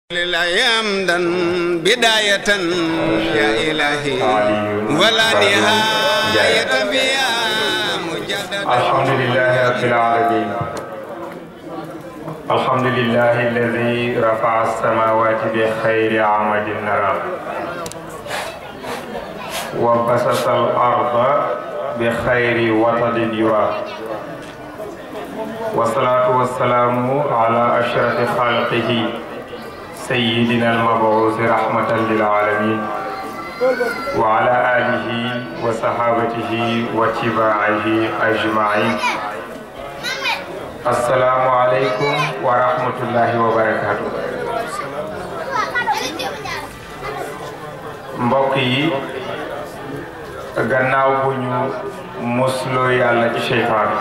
لله حمدا بداية يا إلهي ولا نهاية فيها مجددا الحمد لله رب العالمين الحمد لله الذي رفع السماوات بخير عمد نرى وبسط الأرض بخير وطد يرى والصلاة والسلام على أشرف خلقه سيدنا المبعوث رحمة للعالمين وعلى آله وصحابته واتباعه أجمعين السلام عليكم ورحمة الله وبركاته mbokk yi gannaaw bu ñu musloo yàlla ci seytaan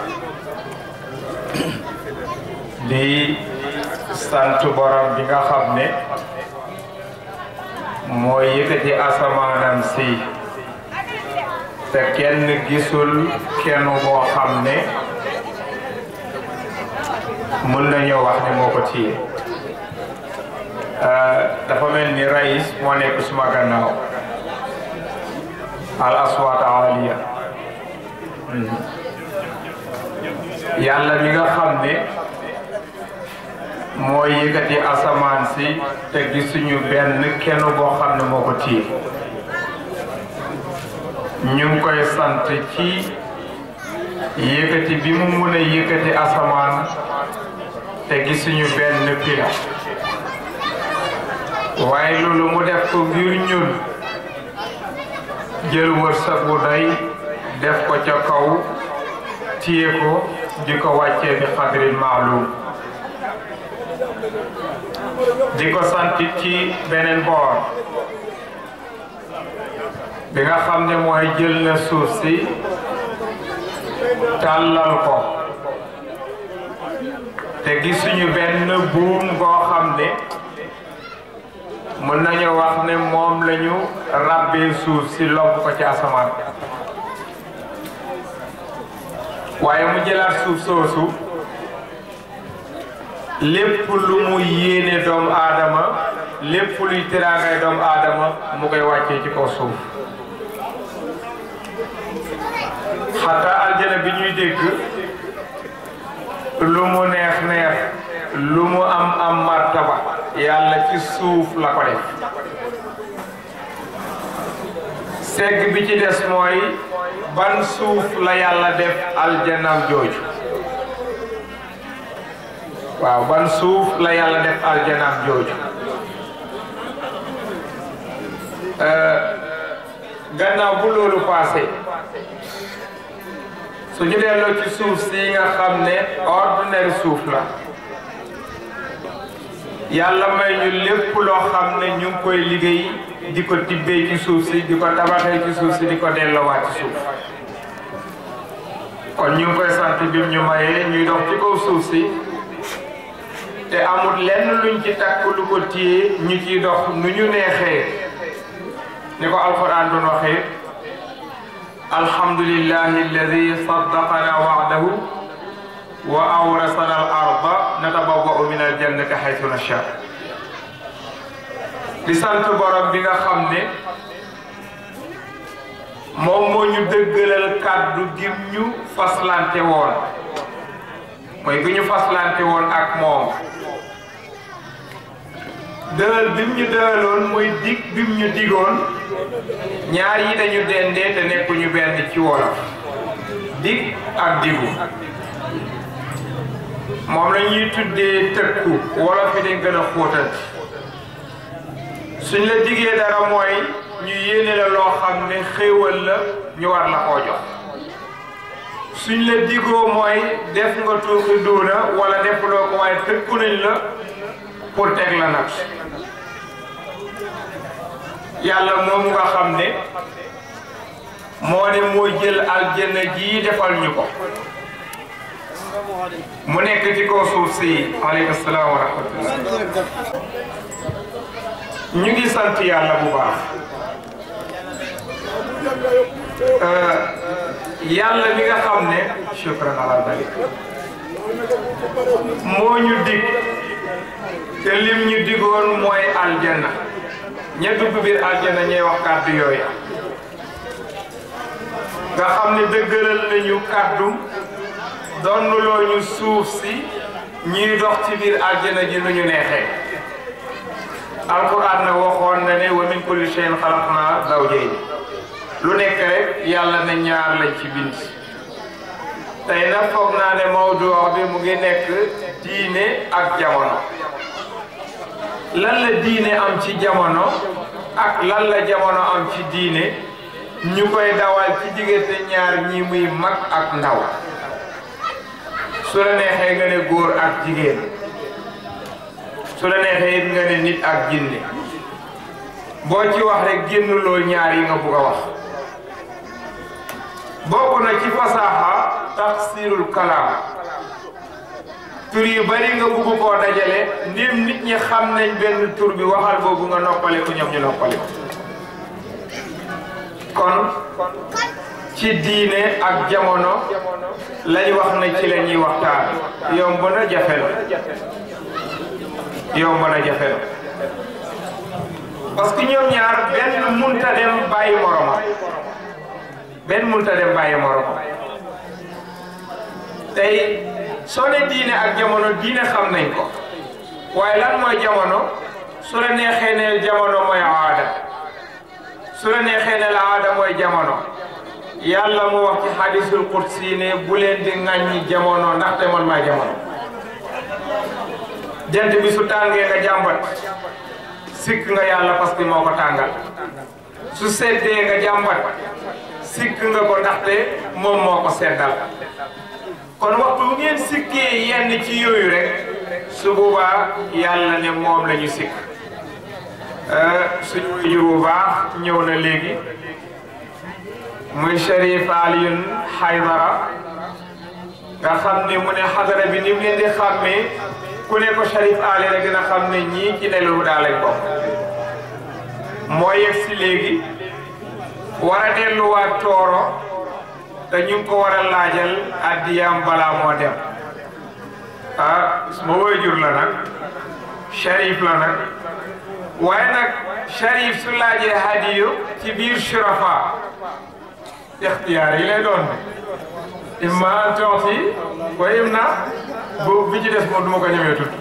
di sant borom bi nga xam ne mooy yëkkati asamaanam si te kenn gisul kenn boo xam ne mën nañoo wax ne moo ko téye dafa mel ni rais moo nekk suma gannaaw al aswaat aliya yàlla mi nga xam ne mooy yëkkati asamaan si te gisuñu benn kenn boo xam ne moo ko téye ñu ngi koy sant ci yëkkati bi mu mun a yëkkati asamaan te gisuñu benn pila waaye loolu mu def ko ngir ñun jël wërsëg bu doy def ko ca kaw téye ko di ko wàccee bi xadrin maalum di ko sant ci beneen boor bi nga xam ne mooy jël na suuf si tàllal ko te gisuñu benn buum goo xam ne mën nañu wax ne moom lañu ràbbee suuf si lomb ko ci asamaan waaye mu jëlaat suuf soosu lépp lu mu yéene doomu aadama lépp luy teraangay doomu aadama mu koy wàccee ci kaw suuf xataa aljana bi ñuy dégg lu mu neex neex lu mu am am martaba yàlla ci suuf la ko def segg bi ci des mooy ban suuf la yàlla def aljanam jooju waaw ban suuf la yàlla def aljanaam jooju gannaaw bu loolu passé su ñu delloo ci suuf si nga xam ne ordinaire suuf la yàlla may ñu lépp loo xam ne ñu ngi koy liggéey di ko tibbee ci suuf si di ko tabaxee ci suuf si di ko delloowaat ci suuf kon ñu ngi koy sant bi ñu mayee ñuy dox ci kaw suuf si te amul lenn luñ ci takk lu ko téye ñu ciy dox nu ñu neexee ni ko alquran doon waxee alhamdulillahi alladi saddaqana wa'dahu wa awrasana al arda natabawwa'u min al jannati haythu nasha di sant borom bi nga xam ne moom moo ñu dëggalal kàddu gim ñu faslante woon mooy gi ñu faslante woon ak moom dëral bi mu ñu dëraloon mooy dig bi mu ñu digoon ñaar yi dañu dendee te nekkuñu benn ci wolof dig ak digu moom la ñuy tuddee tëkku wolof yi dañ gën a xóotal suñ la digee dara mooy ñu yéene la loo xam ne xéewal la ñu war la koo jox suñ la digoo mooy def nga tuuki duuna wala def loo ko waaye tëkku nañ la pour teg la nag yàlla moom nga xam ne moo ne moo jël aljanna ji defal ñu ko mu nekk ci kaw suuf si aleykum salaam wa rahmatullah ñu ngi sant yàlla bu baax yàlla mi nga xam ne shukran ala dalik moo ñu dig te lim ñu digoon mooy aljanna ña dugg biir aljanna ñooy wax kàddu yooyu nga xam ne dëggalal nañu kàddu donnuloo ñu suuf si ñuy dox ci biir aljanna ji nu ñu neexee alquran na waxoon na ne wa min kulli shay'in xalaqnaa zawjayni lu nekk rek yàlla na ñaar lañ ci bind tey nag foog naa ne mawdu bi mu ngi nekk diine ak jamono lan la diine am ci jamono ak lan la jamono am ci diine ñu koy dawal ci diggante ñaar ñi muy mag ak ndaw su la neexee nga ne góor ak jigéen su la neexee it nga ne nit ak jinne boo ci wax rek génnuloo ñaar yi nga bugg a wax bokk na ci fasaaxa tafsirul kalaam tur yu bari nga bugg koo dajale ndim nit ñi xam nañ benn tur bi waxal boobu nga noppale ko ñoom ñu noppale ko kon ci diine ak jamono lañ wax na ci la ñuy waxtaan yomb na jafe la yomb na jafe la parce que ñoom ñaar benn munta dem bàyyi moroma benn munta dem bàyyi moroma tey soo ne diine ak jamono diine xam nañ ko waaye lan mooy jamono su la neexee ne jamono mooy aada su la neexee ne la aada mooy jamono yàlla mu wax ci hadisul qudsi ne bu leen di ŋàññi jamono ndaxte man maa jamono jant bi su tàngee nga jàmbat sikk nga yàlla parce que moo ko tàngal su seddee nga jàmbat sikk nga ko ndaxte moom moo ko seddal kon waxtu bu ngeen sikkee yenn ci yooyu rek su boobaa yàlla ne moom la ñu sikk suñu wujur bu baax ñëw na léegi muy Cherif Alioune Haydara nga xam ne mu ne xadara bi ni mu leen di xàmmee ku ne ko Cherif Ali rek dina xam ne ñii ci nelu daal lañ bokk moo yegg si léegi war a delluwaat tooro te ñu ngi ko war a laajal addiyam balaa moo dem ah ma waajur la nag Cherif la nag waaye nag Cherif su laajee hadiyu ci biir shurafa ixtiyaar yi lay doon imma an tuuti wa imma bu bi ci des moom du ma ko ñëwee tudd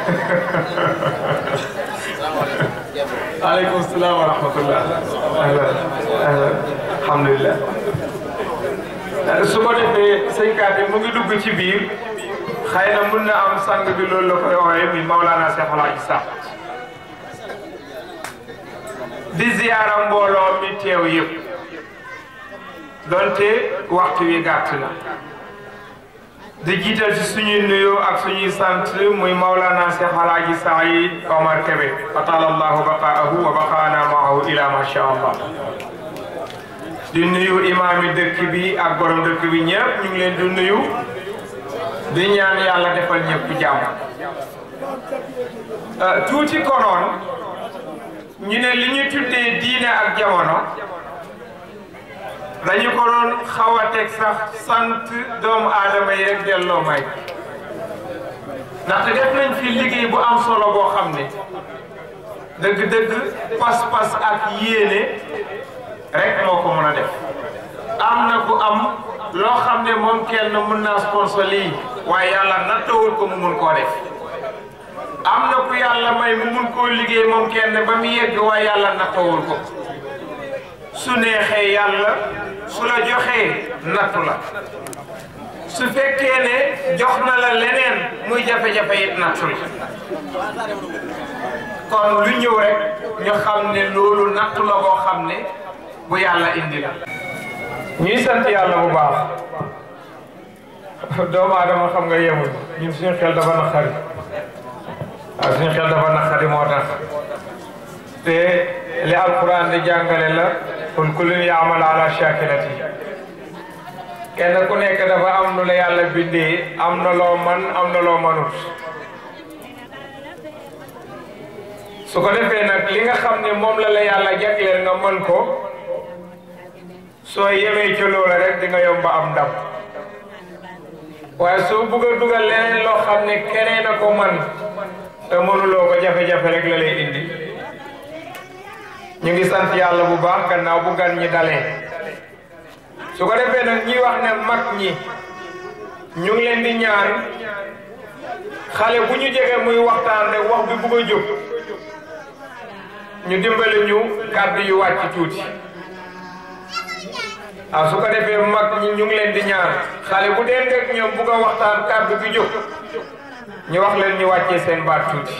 aleykum salaam wa rahmatullah ahlan ahlan alhamdulillah su ko defee sëñ Kaate mu ngi dugg ci biir xëy na mun na am sang bi loolu la koy ooyee mi Maulana Cheikh Alhaji Sakh di ziyaara mbooloo mi teew yëpp donte waxtu wi gàtt na di jiital ci suñuy nuyoo ak suñuy sant muy Maulana Cheikh Alhaji Saïd Omar Kébé atala allahu baqaahu wa baqaana maahu ila ma sha allah di nuyu imaami dëkk bi ak borom dëkk bi ñëpp ñu ngi leen di nuyu di ñaan yàlla defal ñëpp jàmm tuuti konoon ñu ne li ñu tuddee diine ak jamono dañu ko doon xaw a teg sax sant doomu aadama yi rek delloo may ndaxte def nañ fi liggéey bu am solo boo xam ne dëgg-dëgg pas-pas ak yéene rek moo ko mën a def am na ku am loo xam ne moom kenn mën naa sponsor lii waaye yàlla nattawul ko mu mun koo def am na ku yàlla may mu mun koo liggéey moom kenn ba mu yegg waaye yàlla nattawul ko su neexee yàlla su la joxee nattu la su fekkee ne jox na la leneen muy jafe-jafe it nattu la kon lu ñëw rek ñu xam ne loolu nattu la boo xam ne bu yàlla indi la ñuy sant yàlla bu baax doomu aadama xam nga yemul ñun suñu xel dafa naqari waaw suñu xel dafa naqari moo tax te li alquran di jàngale la kun kullun yaamal ala shakilati kenn ku nekk dafa am nu la yàlla bindee am na loo man am na loo manut su ko defee nag li nga xam ne moom la la yàlla jagleel nga mën ko soo yemee ci loola rek di nga yomba am ndam waaye soo bugg a dugal leneen loo xam ne keneen a ko man te mënuloo ko jafe-jafe rek la lay indi ñu ngi sant yàlla bu baax gannaaw bu gan ñi dalee su ko defee nag ñi wax ne mag ñi ñu ngi leen di ñaan xale bu ñu jege muy waxtaan rek wax bi bugg a jóg ñu dimbali ñu kàddu yu wàcc tuuti ah su ko defee mag ñi ñu ngi leen di ñaan xale bu dee rek ñoom bugg a waxtaan kàddu bi jóg ñu wax leen ñu wàccee seen baat tuuti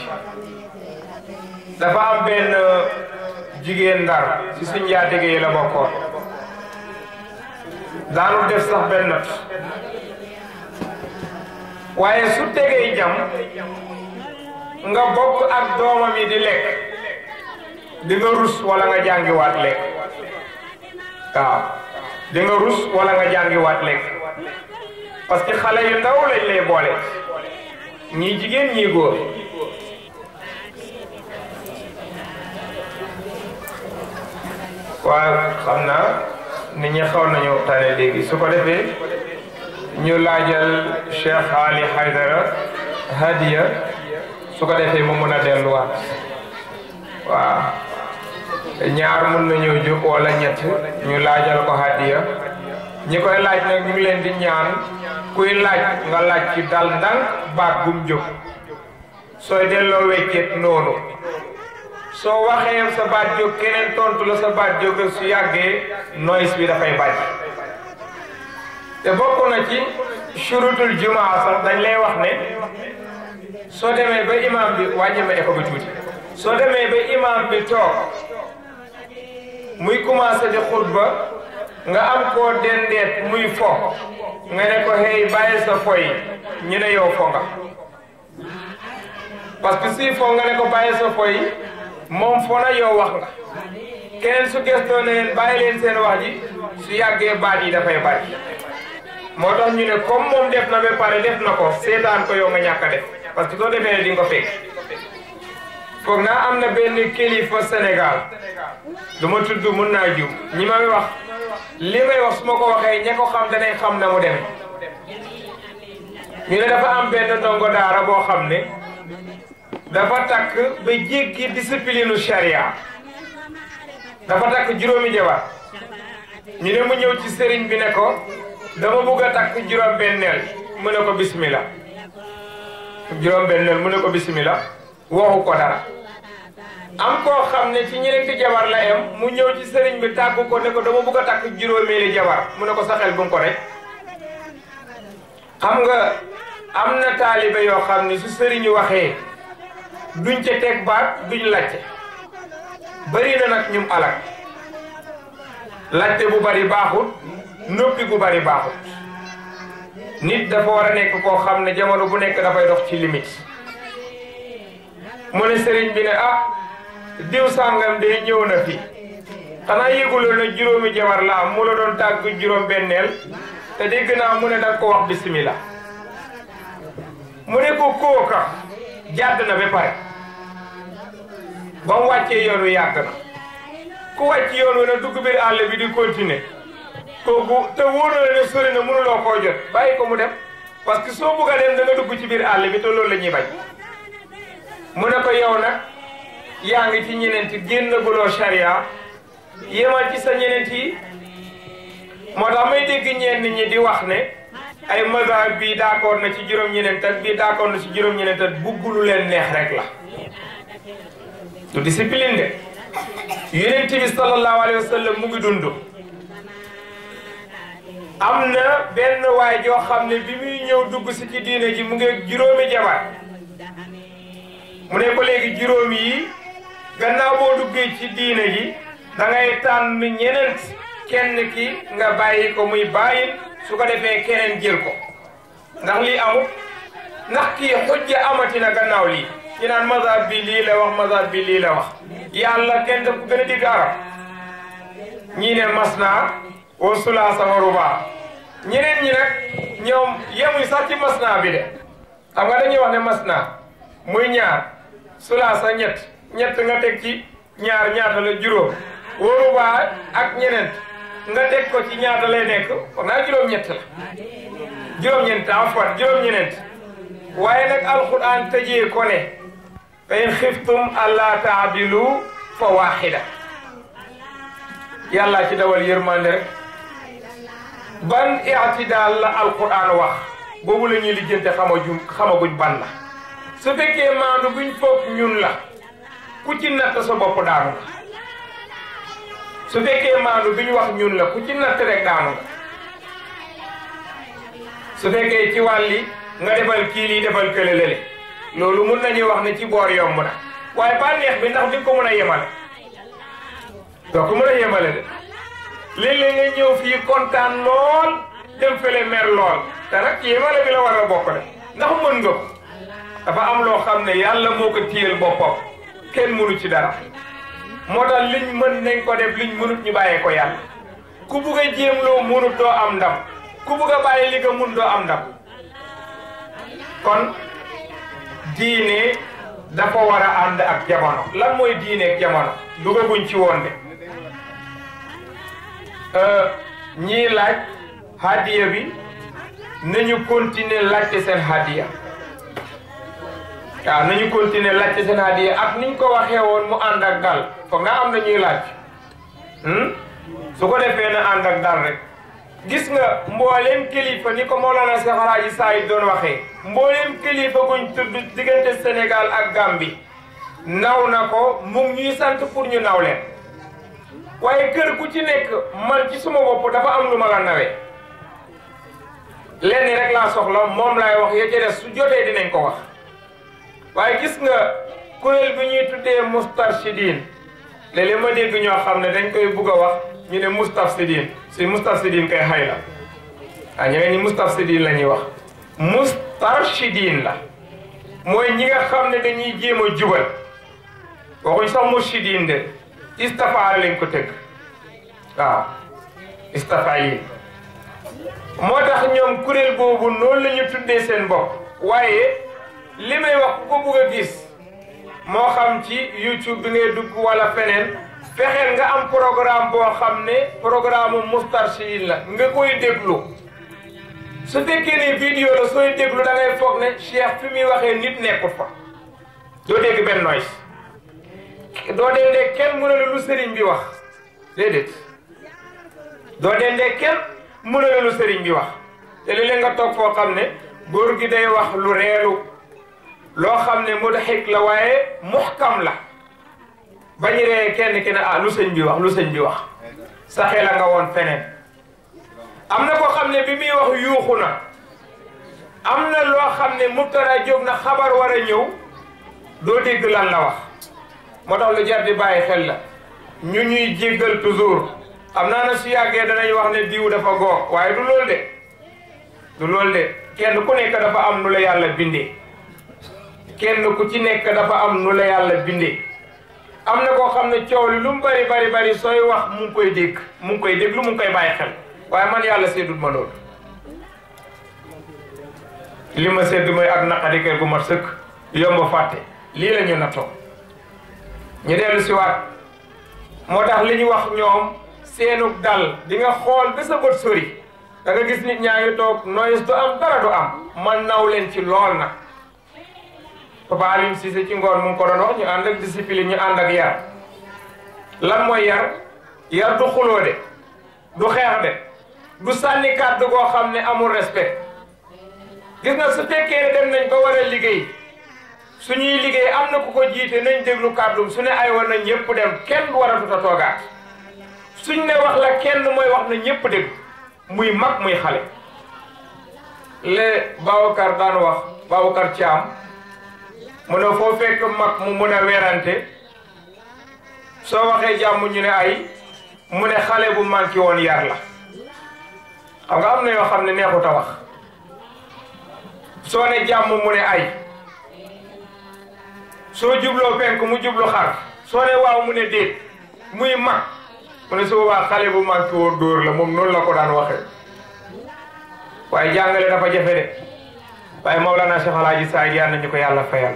dafa am benn jigéen ndar ci suñ njaatige yi la bokkoon daanu def sax benn not waaye su tegee jam nga bokk ak doomam yi di lekk di nga rus wala nga jàngiwaat lekk waaw di nga rus wala nga jàngiwaat lekk parce que xale yu ndaw lañ lay boole ñii jigéen ñii góor waaw xam naa nit ñi xaw nañu tane léegi su ko defee ñu laajal Cheikh Ali Haydara hadiya su ko defee mu mun a delluwaat waaw ñaar mun nañoo jóg wala ñett ñu laajal ko hadiya ñi koy laaj nag ñu ngi leen di ñaan kuy laaj nga laaj ci dal ndànk baat bum jóg sooy delloo weccet noonu soo waxee sa baat jóg keneen tontu la sa baat jóg su yàggee noise bi dafay bàyyi te bokk na ci surutul jumaa sax dañ lay wax ne soo demee ba imam bi wàññi ma écho bi tuuti soo demee ba imam bi toog muy commencé di xutba nga am koo dendeet muy fo nga ne ko hey bàyyi sa fo yi ñu ne yow fo nga parce que si fo nga ne ko bàyyi sa fo yi moom fo na yow wax nga keneen su gëstoo ne leen bàyyi leen seen wax ji su yàggee baat yi dafay bari moo tax ñu ne comme moom def na ba pare def na ko seetaan ko yow nga ñàkk a def parce que soo defee ne di nga ko fekk foog naa am na benn kilifa Sénégal du ma tudd mun naa jiw ñi may wax li may wax su ma ko waxee ña ko xam danañ xam na mu demee ñu ne dafa am benn ndongo daara boo xam ne dafa takk ba jéggi discipline charia dafa takk juróomi jabar ñu ne mu ñëw ci sëriñ bi ne ko dama bugg a takk juróom benneel mu ne ko bismillah juróom benneel mu ne ko bismillah waxu ko dara am koo xam ne ci ñeneenti jabar la em mu ñëw ci sëriñ bi tàggu ko ne ko dama bugg a takk juróomeeli jabar mu ne ko sa xel bu nga ko rek xam nga am na taalibe yoo xam ne su sëriñu waxee duñ ca teg baat duñ laajte bëri na nag ñum alak laajte bu bari baaxut noppi gu bari baaxut nit dafa war a nekk koo xam ne jamono bu nekk dafay dox ci limite mu ne sëriñ bi ne ah diw sàngam de ñëw na fi xanaa yëguloo na juróomi jabar la am mu la doon tàgg juróom benneel te dégg naa mu ne danga ko wax bismillah mu ne ko kooka jàdd na ba pare ba mu wàccee yoon wi yàgg na ku wàcc yoon wi nag dugg biir àll bi di continuer kooku te wóor na la ne sori na mënuloo koo jot bàyyi ko mu dem parce que soo bugg a dem da nga dugg ci biir àll bi te loolu la ñuy bañ mu ne ko yow nag yaa ngi ci ñeneenti génn guloo charia yemal ci sa ñeneent yi moo tax may dégg ñenn ñi di wax ne ay mazhab bii d'accord na ci juróom-ñeneent ak bii d'accord na ci juróom-ñeneent ak bugg lu leen neex rek la du discipline de yonent bi sallallahu alayhi wa sallam mu ngi dund am na benn waay joo xam ne bi muy ñëw dugg si ci diine ji mu ngi juróomi jabar mu ne ko léegi juróomi yi gannaaw boo duggee ci diine ji da ngay tànn ñeneen kenn ki nga bàyyi ko muy bàyyi su ko defee keneen jël ko ndax lii amul ndax kii xujja amati na gannaaw lii ñu naan mazhab bi lii la wax mazhab bi lii la wax yàlla kenn daf ko gën a digg arab ñii ne masna wa sulaasa wa rubaa ñeneen ñi nag ñoom yemuñ sax ci masna bi de xam nga dañuy wax ne masna muy ñaar sulaasa ñett ñett nga teg ci ñaar ñaata la juróom wa rubaa ak ñeneen nga teg ko ci ñaata lay nekk wax naa juróom-ñett la juróom-ñeent afwan juróom-ñeent waaye nag alquran tëjee ko ne fa in xiftum alla taadilu fa waaxida yàlla ci dawal yërmande rek ban i'tidaal la alquran wax boobu la ñuy lijjante xamaguñ xamaguñ ban la su fekkee maandu buñ foog ñun la ku ci natt sa bopp daanu nga su fekkee maandu bi ñu wax ñun la ku ci natt rek daanu nga su fekkee ci wàlli nga defal kii lii defal kële lële loolu mun nañuy wax ne ci boor yomb na waaye bànneex bi ndax di ko mën a yemale doo ko mën a yemale de léeg-léeg nga ñëw fii kontaan lool dem fële mer lool te nag yemale bi la war a bokk de ndax mën nga ko dafa am loo xam ne yàlla moo ko téyel boppam kenn mënu ci dara moo tax liñ mën nañ ko def liñ mënut ñu bàyyee ko yàlla ku bugg a jéem loo mënut doo am ndam ku bugg a bàyyi li nga mun doo am ndam kon diine dafa war a ànd ak jamono lan mooy diine ak jamono dugaguñ ci woon de ñii laaj hadiya bi nañu continuer laajte seen hadiya waaw nañu continuer laajte seen hadiya ak niñ ko waxee woon mu ànd ak dal foog nga am na ñuy laaj su ko defee na ànd ak dal rek gis nga mbooleem kilifa ni ko Mawlana Cheikh Alhaji Saïd doon waxee mbooleem kilifa guñ tudd diggante Sénégal ak Gambie naw na ko mu ngi ñuy sant pour ñu naw leen waaye kër ku ci nekk man ci suma bopp dafa am lu ma la nawee lenn rek laa soxla moom laay wax ya ca des su jotee dinañ ko wax waaye gis nga kuréel bi ñuy tuddee Moustarchidine léeg-léeg ma dégg ñoo xam ne dañ koy bugg a wax ñu ne Moustafsidine si Moustafsidine kay xay la ah ñeneen ñi Moustafsidine la ñuy wax Moustarchidine la mooy ñi nga xam ne dañuy jéem a jubal waxuñ sax Mourchidine de istafa lañ ko tëgg waaw istafa yi moo tax ñoom kuréel boobu noonu la ñu tuddee seen bopp waaye li may wax ku ko bugg a gis moo xam ci YouTube bi ngay dugg wala feneen fexeel nga am programme boo xam ne programme Moustarchidine la nga koy déglu su fekkee ne vidéo la sooy déglu da ngay foog ne Cheikh fi muy waxee nit nekkul fa doo dégg benn noise doo dendee kenn mu ne la lu sëriñ bi wax déedéet doo dendee kenn mu ne la lu sëriñ bi wax te léeg-léeg nga toog foo xam ne góor gi day wax lu reelu loo xam ne mudhik la waaye muhkam la bañu ree kenn ki ne ah lu sëñ bi wax lu sëñ bi wax sa xel a nga woon feneen am na koo xam ne bi muy wax yuuxu na am na loo xam ne mubtara jóg na xabar war a ñëw doo dégg lan la wax moo tax lu jar di bàyyi xel la ñu ñuy jéggal toujours xam naa na su yàggee danañ wax ne diw dafa góor waaye du loolu de du loolu de kenn ku nekk dafa am nu la yàlla bindee kenn ku ci nekk dafa am nu la yàlla bindee am na koo xam ne coow li lu mu bari bari bari sooy wax mu ngi koy dégg mu ngi koy déglu mu ngi koy bàyyi xel waaye man yàlla seddut ma loolu li ma sedd mooy ak naqari kër gu mat sëkk yomb fàtte lii la ñu nattoo ñu dellu si waat moo tax li ñu wax ñoom seenug dal di nga xool ba sa bët sori da nga gis nit ñaa ngi toog noyes du am dara du am man naw leen ci lool nag Papa Alioune Cissé ci ngoon mu ngi ko doon wax ñu ànd ak discipline ñu ànd ak yar lan mooy yar yar du xuloo de du xeex de du sànni kàddu goo xam ne amul respect gis nga su fekkee ne dem nañ ba war a liggéey suñuy liggéey am na ku ko jiite nañ déglu kàddum su ne ay woon na ñëpp dem kenn war a tuta toogaat suñ ne wax la kenn mooy wax na ñëpp dégg muy mag muy xale le Babacar daan wax Babacar Thiam mu ne foo fekk mag mu mun a werante soo waxee jàmm ñu ne ay mu ne xale bu manqué woon yar la xam nga am na yoo xam ne neexut a wax soo ne jàmm mu ne ay soo jubloo penk mu jublu xar soo ne waaw mu ne déet muy mag mu ne su boobaa xale bu manqué woon dóor la moom noonu la ko daan waxee waaye jàngale dafa jafe de waaye Mawlana Cheikh Alhaji Saïd yal nañu ko yàlla fayal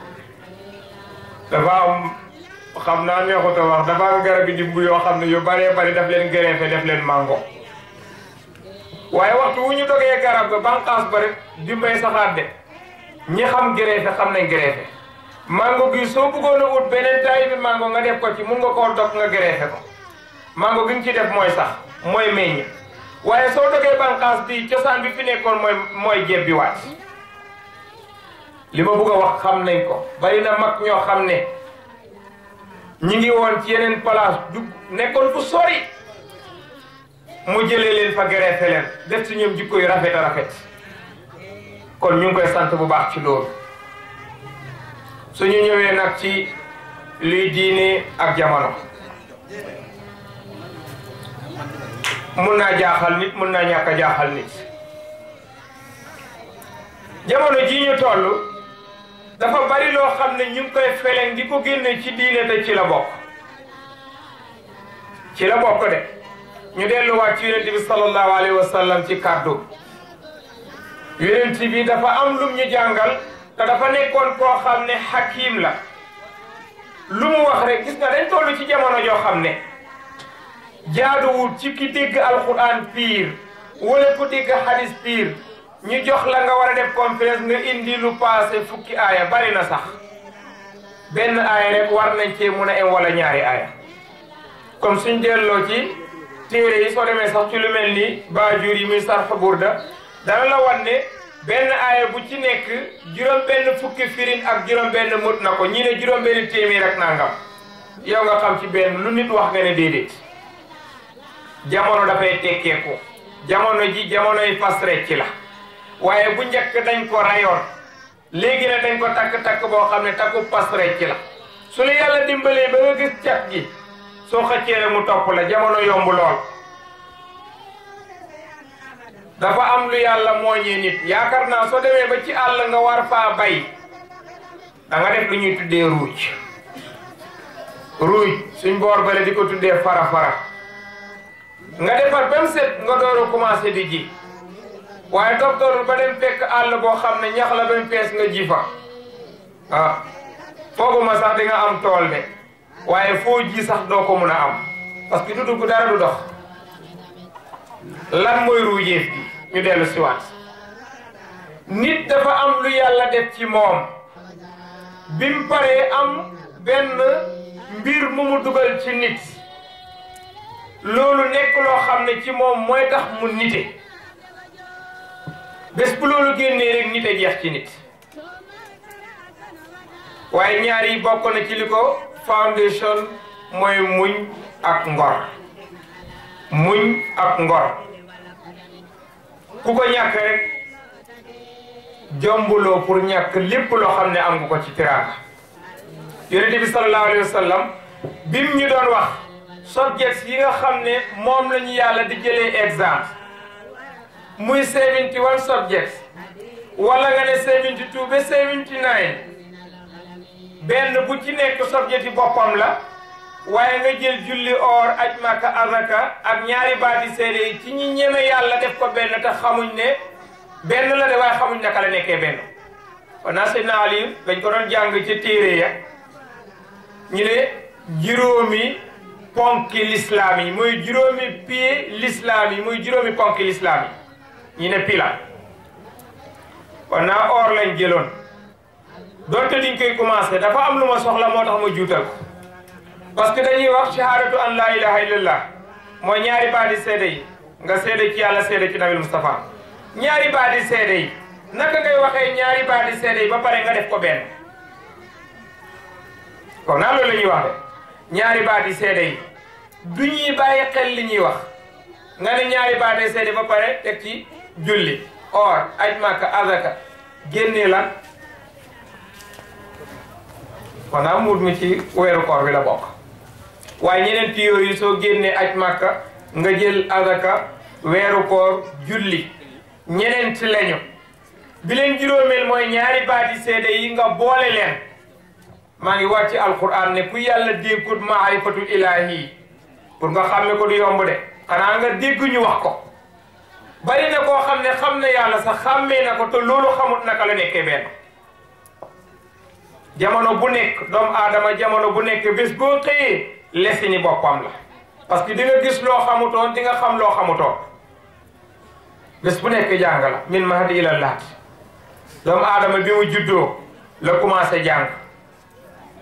dafa am xam naa neexut a wax dafa am garab yi dimbu yoo xam ne yu bëree bëri daf leen gërëfe def leen mango waaye waxtu wu ñu dogee garab ga banqaas ba rek dimbay saxaat de ñi xam gërëfe xam nañ gërëfe mango gi soo bëggoon a ut beneen taay bi mango nga def ko ci mun nga koo dog nga greffé ko mango gi nga ci def mooy sax mooy meññ waaye soo dogee bànqaas bi cosaan bi fi nekkoon mooy mooy jebbi waat li ma bëgg a wax xam nañ ko bari na mag ñoo xam ne ñi ngi woon ci yeneen place du nekkoon fu sori mu jëlee leen fa greffé leen def ci ñoom jikko yu rafet a rafet kon ñu ngi koy sant bu baax ci loolu suñu ñëwee nag ci luy diine ak jamono mun naa jaaxal nit mun naa ñàkk a jaaxal nit jamono ji ñu toll dafa bari loo xam ne ñu ngi koy feleŋ di ko génne ci diine te ci la bokk ci la bokk de ñu delluwaat ci yonent bi sallallahu alayhi wa sallam ci kàddu yonent bi dafa am lum ñu jàngal te dafa nekkoon koo xam ne hakim la lu mu wax rek gis nga dañ toll ci jamono joo xam ne jaaduwul ci ki dégg alquran piir wala ku dégg hadis piir ñu jox la nga war a def conférence nga indi lu passé fukki aaya bari na sax benn aaya rek war nañ cee mun a em wala ñaari aaya comme suñ delloo ci téere yi soo demee sax ci lu mel ni baajuur yi muy sarx burda dana la wan ne benn aaya bu ci nekk juróom benn fukki firin ak juróom benn mut na ko ñii ne juróom benn téeméer ak nangam yow nga xam ci benn lu nit wax nga ne déedéet jamono dafay tekkeeku jamono ji jamonoy fas rek ci la waaye bu njëkk dañ ko rayoon léegi ne dañ ko takk-takk boo xam ne takku pas rek ci la su la yàlla dimbalee ba nga gis cat gi soo xëccee rek mu topp la jamono yomb lool dafa am lu yàlla mooñee nit yaakaar naa soo demee ba ci àll nga war faa bay da nga def lu ñuy tuddee ruuj ruuj suñ boor bale di ko tuddee fara fara nga defar ba mu set nga door a commencé di ji waaye docteur ba dem fekk àll boo xam ne ñax la ba mu fees nga ji fa ah fooguma sax di nga am tool de waaye foo ji sax doo ko mun a am parce que du dugg dara du dox lan mooy ruujeef bi ñu dellu si waat nit dafa am lu yàlla def ci moom bi mu paree am benn mbir mu mu dugal ci nit loolu nekk loo xam ne ci moom mooy tax mu nite bés bu loolu génnee rek nite jeex ci nit waaye ñaar yi bokk na ci li ko foundation mooy muñ ak ngor muñ ak ngor ku ko ñàkk rek jombuloo pour ñàkk lépp loo xam ne am nga ko ci tiraanga yonente bi sallallahu alayhi wa sallam bim ñu doon wax subjects yi nga xam ne moom la ñu yàlla di jëlee exemple muy 71 subjects wala nga ne 72 ba 79 benn bu ci nekk subject yi boppam la waaye nga jël julli or aj maka azaka ak ñaari baati seede yi ci ñi ñeme yàlla def ko benn te xamuñ ne benn la de waaye xamuñ naka la nekkee benn kon naa Seydina Ali dañ ko doon jàng ci téere ya ñu ne juróomi ponki lislaam yi muy juróomi pied lislaam yi muy juróomi ponki lislaam yi ñu ne pila kon naa or lañ jëloon doonte diñ koy commencé dafa am lu ma soxla moo tax ma juutal ko parce que dañuy wax shahadatu an la ilaha illallah mooy ñaari baati seede yi nga seede ci yàlla seede ci nabil Mustafa ñaari baati seede yi naka ngay waxee ñaari baati seede yi ba pare nga def ko benn kon naa loolu la ñuy wax de ñaari baati seede yi du ñuy bàyyi xel li ñuy wax nga ne ñaari baati seede ba pare teg ci julli or aj màkka azaka génnee lan kon naa muut mi ci weeru koor bi la bokk waaye ñeneen ti yooyu soo génnee aj màkka nga jël azaka weeru koor julli ñeneen ti lañu bi leen juróomeel mooy ñaari baati seede yi nga boole leen maa ngi wàcc alquran ne ku yàlla dénkut maarifatul ilahi pour nga xàmme ko du yomb de xanaa nga dégg ñu wax ko bari na koo xam ne xam na yàlla sax xàmmee na ko te loolu xamut naka la nekkee benn jamono bu nekk doomu aadama jamono bu nekk bés boo xëyee lesini boppam la parce que di nga gis loo xamutoon di nga xam loo xamutoon bés bu nekk jàng la min mahdi ila laat doomu aadama bi mu juddoo la commencé jàng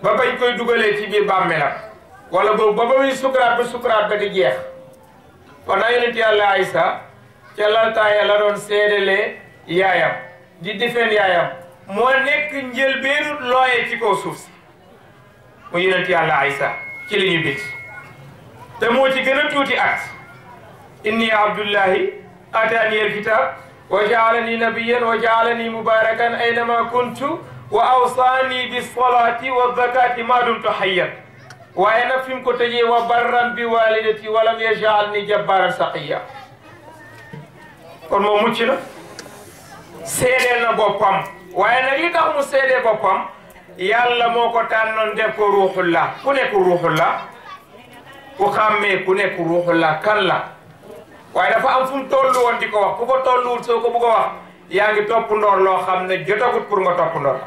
ba bañ koy dugalee ci biir bàmmeelam wala boobu ba ba muy sukuraat ba sukuraat ba di jeex kon naa yonent yàlla Aysa ca laltaaya la doon seedelee yaayam di defeen yaayam moo nekk njëlbeenu looye ci kaw suuf si mu yonent yàlla Aysa ci li ñu bit te moo ci gën a tuuti at inni abdullahi atani alkitab wa jaalani nabiyan wa jaalani mubarakan aynama kuntu wa awsaani bisolati wa zakati ma dumtu hayyan waaye nag fi mu ko tëjee wa barran bi walidati walam yajaalni jabbaran saqiya kon moom mucc na seedeel na boppam waaye nag li tax mu seedee boppam yàlla moo ko tànnoon def ko ruuxullah ku nekk ruuxullah ku xàmmee ku nekk ruuxullah kan la waaye dafa am fu mu toll woon di ko wax ku ko tolluwul soo ko bëgg a wax yaa ngi topp ndoor loo xam ne jotagut pour nga topp ndoor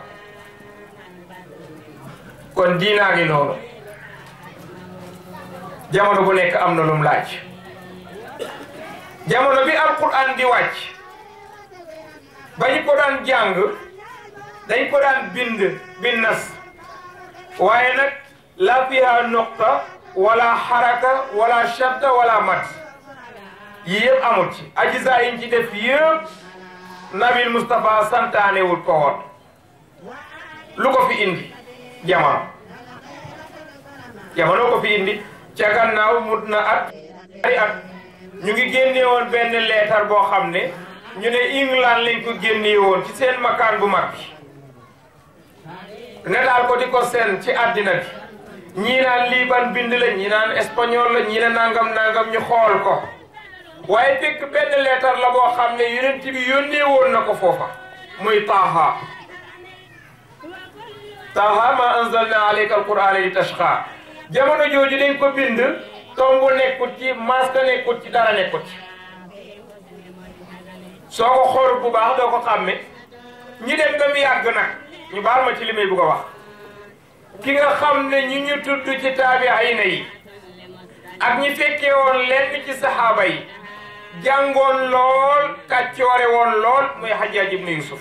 kon diinaa ngi noonu jamono bu nekk am na lum laaj jamono bi alquran di wàcc ba ñu ko daan jàng dañ ko daan bind bin nas waaye nag la fiha noqta wala xaraka wala shadda wala mat yii yëpp amul ci ajisa yiñ ci def yëpp nabil Moustapha santaanewul ko woon lu ko fi indi jamono jamono ko fi indi ca gannaaw mut na at ari at ñu ngi génne woon benn leetar boo xam ne ñu ne England lañ ko génne woon ci seen makaan bu mag bi ne daal ko di ko seen ci àddina bi ñii naan lii ban bind la ñii naan espagnol la ñii ne nangam nangam ñu xool ko waaye fekk benn leetar la boo xam ne yonent bi yónnee woon na ko foofa muy taaha taaha ma anzalna alayka alqur'ana li tashqa jamono jooju dañ ko bind tombu nekkut ci masque nekkut ci dara nekkut ci soo ko xool bu baax doo ko xàmme ñi dem ba mu yàgg nag ñu baal ma ci li may bugg a wax ki nga xam ne ñu ñu tudd ci taabiina yi ak ñi fekkee woon lenn ci saxaaba yi jàngoon lool kàccoore woon lool muy Hajjaaj ibnu Yusuf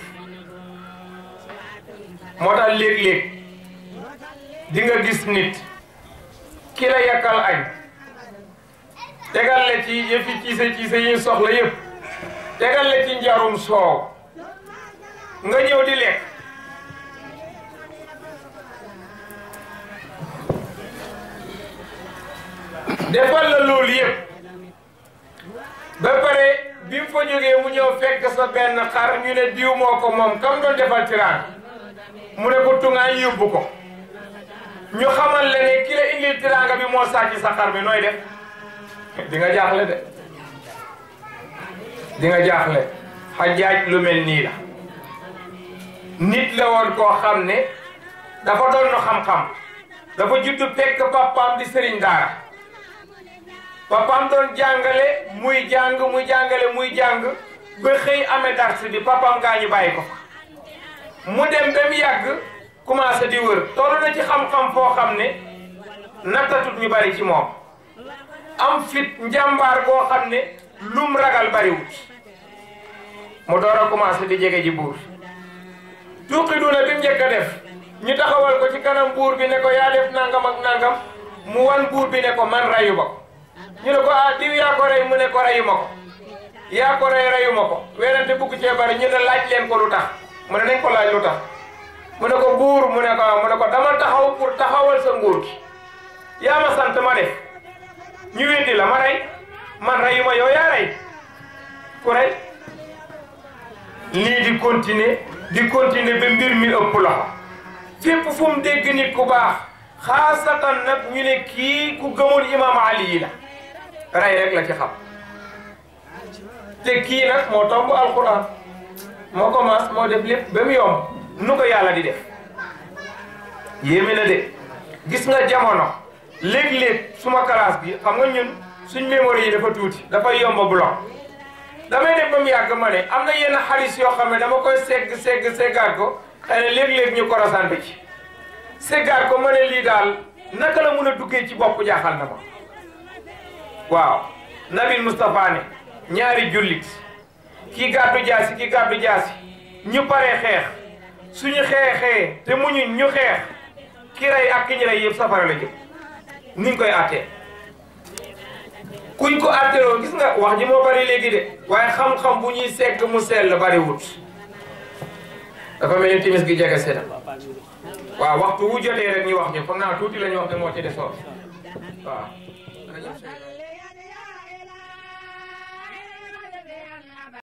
moo tax léeg-léeg di nga gis nit ki la yàkkal añ tegal la ci yëfi ciise ciise yi soxla yëpp tegal la ci njarum soow nga ñëw di lekk defal la loolu yëpp ba pare bi mu fa jógee mu ñëw fekk sa benn xar ñu ne diw moo ko moom kam doon defal tiraan mu ne ko tungaañ yóbbu ko ñu xamal la ne ki la indil tiraanga bi moo sàcc sa xar bi nooy def di nga jaaxle de di nga jaaxle Hajjaaj lu mel nii la nit la woon koo xam ne dafa doon no xam-xam dafa juddu fekk papaam di sëriñ daara papaam doon jàngale muy jàng muy jàngale muy jàng ba xëy amee dars bi papaam gaa ñu bàyyi ko fa mu dem ba mu yàgg commencé di wër toll na ci xam-xam foo xam ne nattatut ñu bari ci moom am fit njàmbaar boo xam ne lum ragal bariwut mu door a commencé di jege ji buur tuuqi duna bi mu njëkk a def ñu taxawal ko ci kanam buur bi ne ko yaa def nangam ak nangam mu wan buur bi ne ko man rayu ba ko ñu ne ko ah diw yaa ko rey mu ne ko reyu ma ko yaa ko rey reyu ma ko werante bugg cee bari ñu ne laaj leen ko lu tax mu ne nañ ko laaj lu tax mu ne ko buur mu ne ko mu ne ko dama taxaw pour taxawal sa nguur gi yaa ma sant ma def ñu weddi la ma rey man reyu ma yow yaa rey ku rey lii di continuer di continuer ba mbir mi ëpp loxo fépp fu mu dégg nit ku baax xaasatan nag ñu ne kii ku gëmul imam ali yi la rey rek la ci xam te kii nag moo tomb alquran moo commence moo def lépp ba mu yomb nu ko yàlla di def yéeme na de gis nga jamono léeg-léeg suma classe bi xam nga ñun suñ mémoire yi dafa tuuti dafa yomb bloc damay def ba mu yàgg ma ne am na yenn xalis yoo xam ne dama koy segg segg seggaat ko xëy na léeg-léeg ñu korosaan bi ci seggaat ko ma ne lii daal naka la mun a duggee ci bopp jaaxal na ma waaw Nabil Moustapha ne ñaari jullit kii gàddu jaasi kii gàddu jaasi ñu paree xeex suñu xeexee te muñu ñu xeex ki rey ak ki ñu rey yëpp safara la jëm ni ñu koy àttee kuñ ko àtteeloo gis nga wax ji moo bari léegi de waaye xam-xam bu ñuy sekk mu sell bari wut dafa mel ni timis gi jege seen waaw waxtu wu jotee rek ñu wax ñu foog naa tuuti la ñu wax ne moo ci desoon waaw